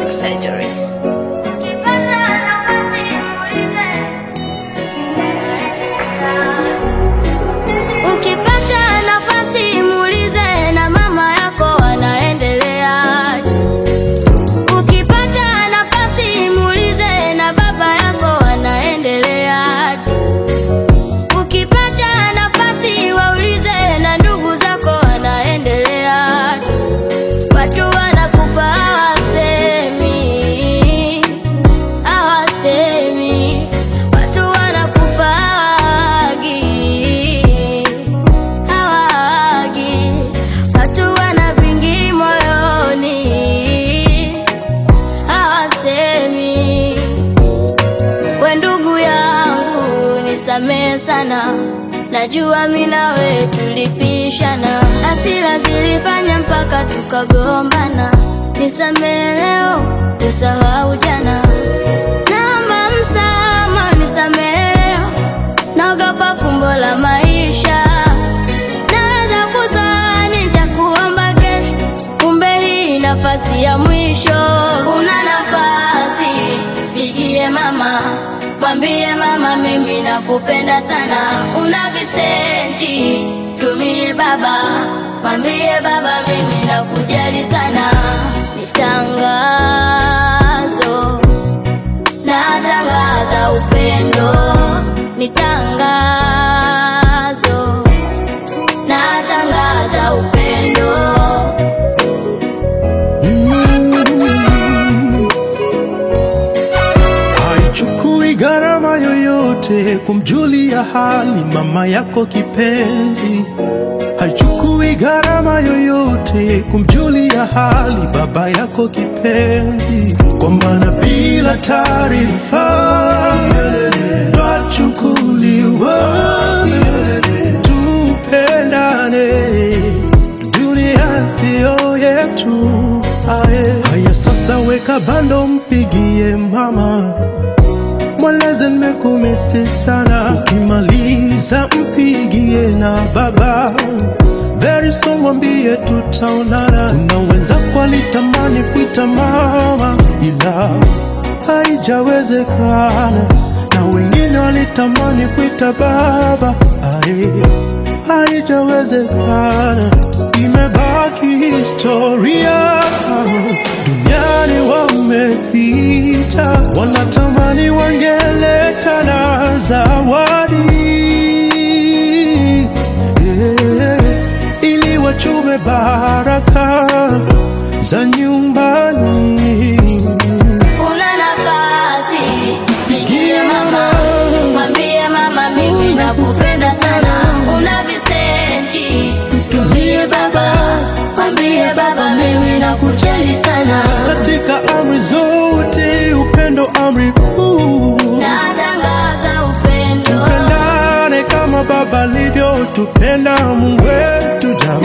plastic surgery. Ukipata nafasi muulize na mama yako wanaendelea. Ukipata nafasi muulize na baba yako wanaendelea. Ukipata nafasi waulize na ndugu zako wanaendelea. Watu wanakufa hawasemi, hawasemi. Watu wanakufa hawagi, hawagi. Watu wana vingi moyoni, hawasemi. We ndugu yangu, nisamehe sana, najua mimi nawe tulipishana, hasira zilifanya mpaka tukagombana. Nisamehe leo, tusahau jana. Naomba msamaha, nisamehe leo, naogopa fumbo la maisha. Naweza kuzani nitakuomba kesho, kumbe hii nafasi ya mwisho. Una nafasi, pigie mama, mwambie mama mimi nakupenda sana. Una visenti, tumie baba, mwambie baba mimi nakujali sana. Ni tangazo, natangaza upendo, ni tangazo, natangaza upendo. Haichukui gharama yoyote kumjulia hali mama yako kipenzi. Haichukui gharama yoyote kumjulia hali baba yako kipenzi, kwa maana bila taarifa twachukuliwa. Tupendane, dunia siyo yetu. Aye. Haya sasa, weka bando, mpigie mama mweleze nimekumisi sana. Ukimaliza mpigie na baba, very soon mwambie tutaonana. Na wenzako alitamani kuita mama, ila haijawezekana, na wengine walitamani kuita baba, aye, haijawezekana, imebaki historia. Duniani wamepita, wanatamani wangeleta na zawadi yeah, ili wachume baraka za nyumbani. Una nafasi, pigie mama, mwambie mama mimi nakupenda sana. Una visenti, tumie baba, mwambie baba mimi nakujali sana. Katika amri zote, upendo amri kuu. Natangaza upendo, Tupendane kama Baba alivyotupenda, Mungu wetu